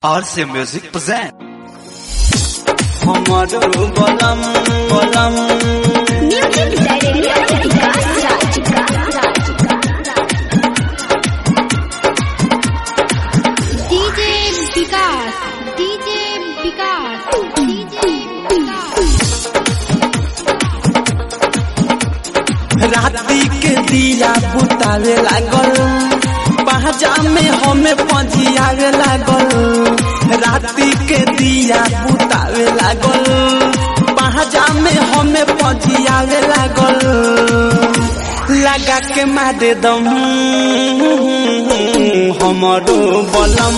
RC Music present. हमारो बलम बलम Music director DJ Vikas DJ Vikas DJ Vikas राती के दिया बुतावे लागल पहजा में हमें पजियावे लागल राती के दिया बुतावे लागल पहजा में हमें पजियावे लागल लगा के मारे दम हमारो बलम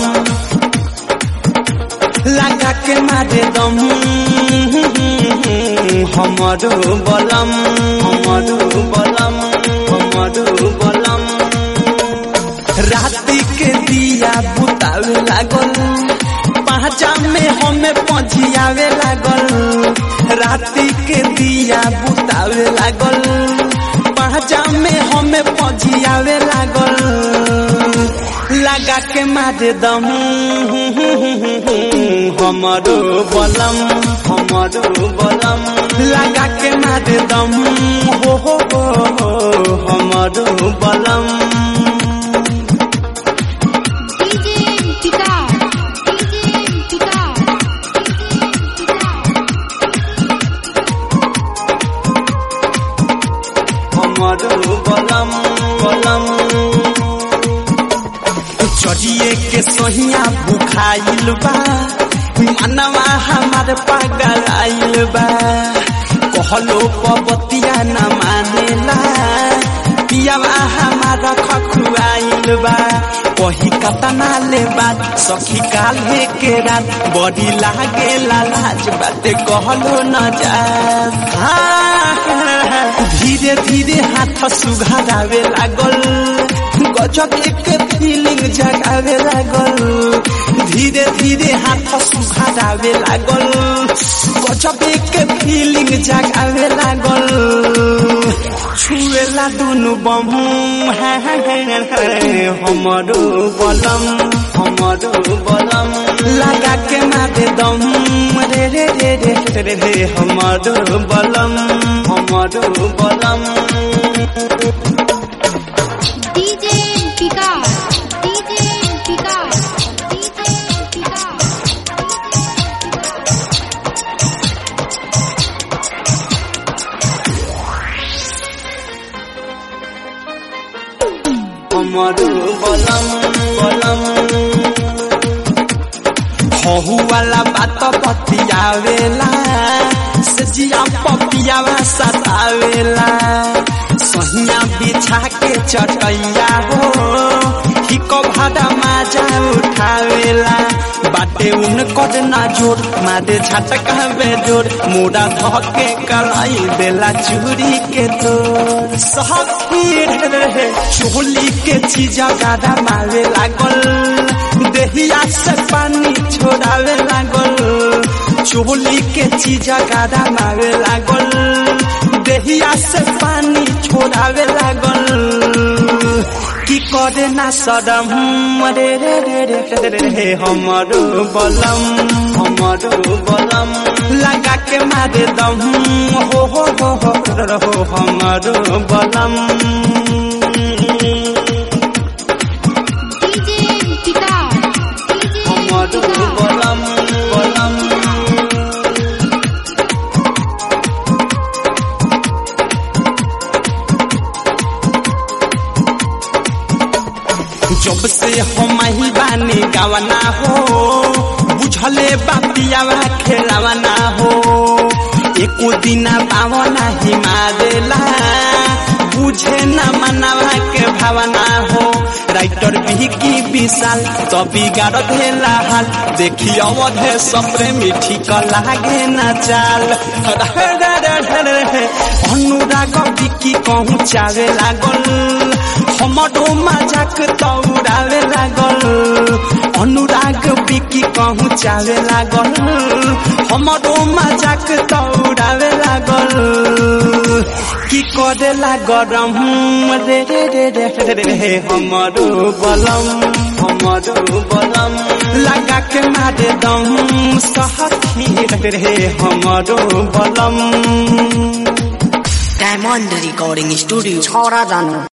लगा के मारे दम हमारो बलम हमारो बलम हमारो बलम राती के दिया बुतावे लागल पहचा में हमें पजियावे लागल राती के दिया बुतावे लागल पहचा में हमें पजियावे लागल लगा के मारे दम हमारो बलम हमारो बलम लगा के मारे दम हो हो हो हो, हमारो बलम DJ Vikas DJ Vikas DJ Vikas हमारो बलम बलम चढ़िए के सोहिया बुखाइल बा मनवा हमार पागल आइल बा कहलो पबतिया न मानेला पियावा हमारा खखुआइल बा कही कतना ले बात सखी काल्हे के रात बड़ी लागे लाज बाते कहलो न जा धीरे धीरे हाथ सुघारावे लागल गजब एक फीलिंग जगावे लागल धीरे धीरे हाथ सुघारावे लागल गजब एक फीलिंग जगावे लागल छुएला दुनु बम हमारो बलम हमारो बलम लगा के मारे दम रे रे रे रे रे रे हमारो बलम हमारो बलम DJ Vikas DJ Vikas DJ Vikas हमारो बलम बलम हहु वाला बात पतियावेला सजिया पपियावा सतावेला सहिया बिछा के चटैया हो हिको भाड़ा माजा उठावेला बाटे उन कद ना जोर मारे झटका बेजोर मुड़ा धके कलाई देला चूड़ी के तोर सहपीर रहे चोली के चीजा गादा मारे लागल देहिया से पानी छोड़ावे लागल चोली के चीजा गादा मारे लागल देहिया से पानी छोड़ावे लागल की करे ना सदम रे रे रे रे रे रे हमारो बलम हमारो बलम लगा के मारे दम हो हो हो हो हो हमारो बलम DJ Vikas DJ हमारो Vikas बलम बलम जब से हम ही बानी गावना हो बुझले बापियावा खेलावना हो एको दिना पावना ही मारेला बुझे न मनावा के भावना हो राइटर भी की विशाल तो बिगाड़ देला हाल देखी अवधे सपरे मिठी क लागे न चाल अनुराग बिकी कहूँ चावे लागल हमारो मजाक तौरावे लागल अनुराग बिकी कहूँ चावे लागल हमारो मजाक तौरावे लागल की करेला गरम रे रे रे रे रे रे हमरो बलम हमरो बलम लगा के मारे दम सहखी रे रे हमरो बलम डायमंड रिकॉर्डिंग स्टूडियो छोरा जानु